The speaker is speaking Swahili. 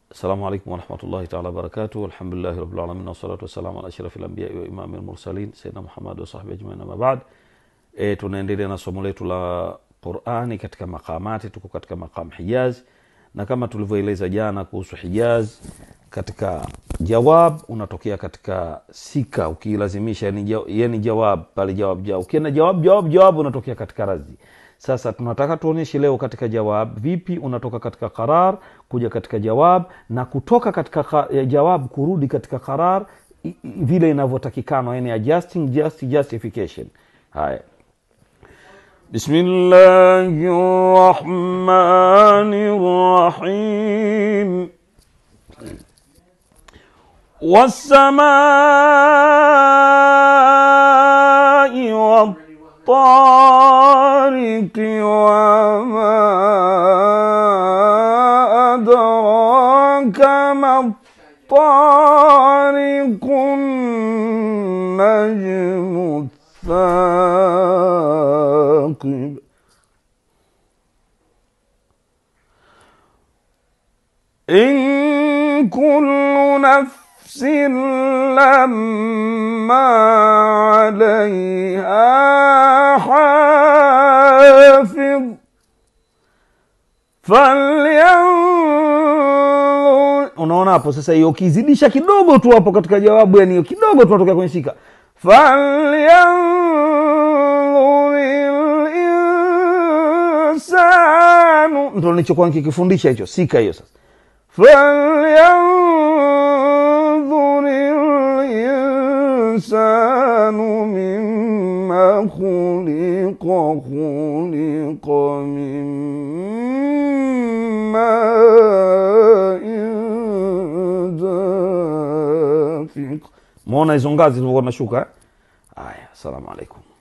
السلام عليكم ورحمة الله تعالى وبركاته الحمد لله رب العالمين والصلاة والسلام على أشرف الأنبياء وإمام المرسلين سيدنا Muhammad وصحبه أجمعين أما بعد e, tunaendelea na somo letu la Qurani katika makamati. Tuko katika maqam Hijaz, na kama tulivyoeleza jana kuhusu Hijaz, katika jawab unatokea katika sika, ukilazimisha yani, ja- yani jawab pale jawab jawab, ukienda jawab jawab jawab unatokea katika radhi. Sasa tunataka tuonyeshe leo katika jawab vipi unatoka katika qarar kuja katika jawab na kutoka katika ka- ya jawab kurudi katika qarar i- i- vile inavyotakikana, yani adjusting just justification. Haya, بسم الله الرحمن الرحيم والسماء والطارق وما أدراك ما الطارق النجم الثاقب إن كل نفس لما عليها حافظ falyanzur unaona hapo sasa hiyo ukizidisha kidogo tu hapo katika jawabu yani hiyo kidogo tu natokea kwenye shika falyanzur linsanu ndo nilichokuwa nikikifundisha hicho sika hiyo sasa falyanzur linsanu mima khuliqa khuliqa min ma'in dafiq. Muona hizo ngazi zilivyokuwa nashuka? eh? Haya, assalamu alaikum.